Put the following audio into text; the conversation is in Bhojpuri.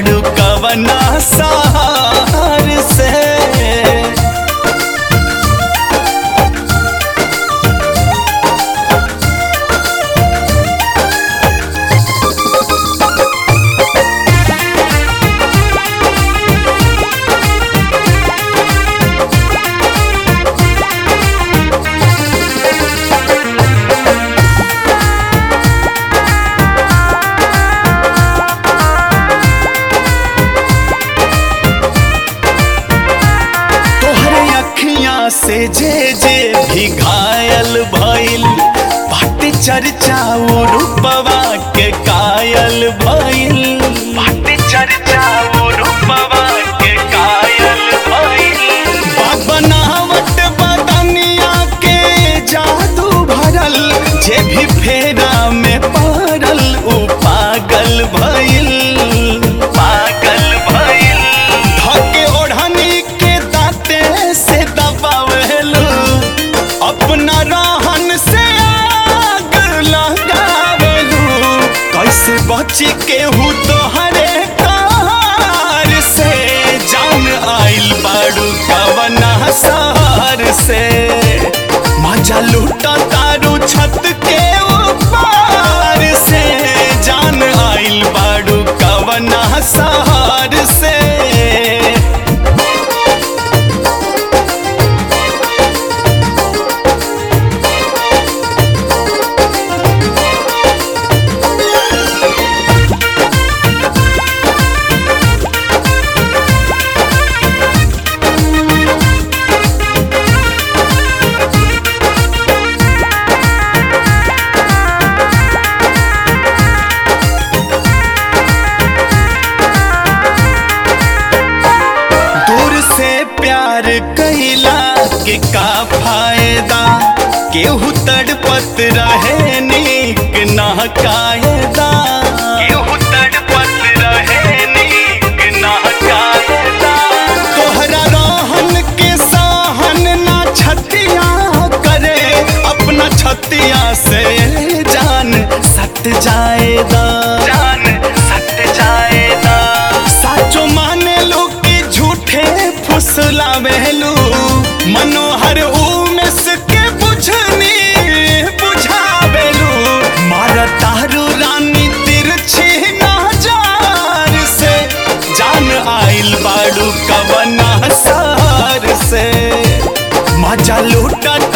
बाड़ू कवना सहार से तोहरे अखियां से जे जे भी घायल भइल बाटे चर्चा उ रूपवा के कायल भइल बाटे चर्चा उ रूपवा के कायल भइल बनावट बदनिया के जादू भरल जे भी फेरा में पड़ल उ पागल भइल पागल भइल धके ओढ़नी के दाते से दबावेलू अपना रहन से आग लगावेलू कैसे बची के हूँ तोहरे कार से जान आइल बाड़ू कवना सहार से मजा लूटा तारू छत के ऊपर से जान आइल बाड़ू कवना सहार से दूर से प्यार कैला के का फायदा केहू तड़पत रहे नीक ना कायदा केहू तड़पत रहे नीक ना कायदा तोहरा रहन के सहन ना छतिया करे अपना छतिया से जान सट जाएदा जान सट जाएदा साचो माने लो कि झूठे फुसलावेलू मनोहर उमेश के बुझनी बुझावेलू मार तारू रानी तिरछी नजार से जान आइल बाड़ू कवना सार से मजा लूटा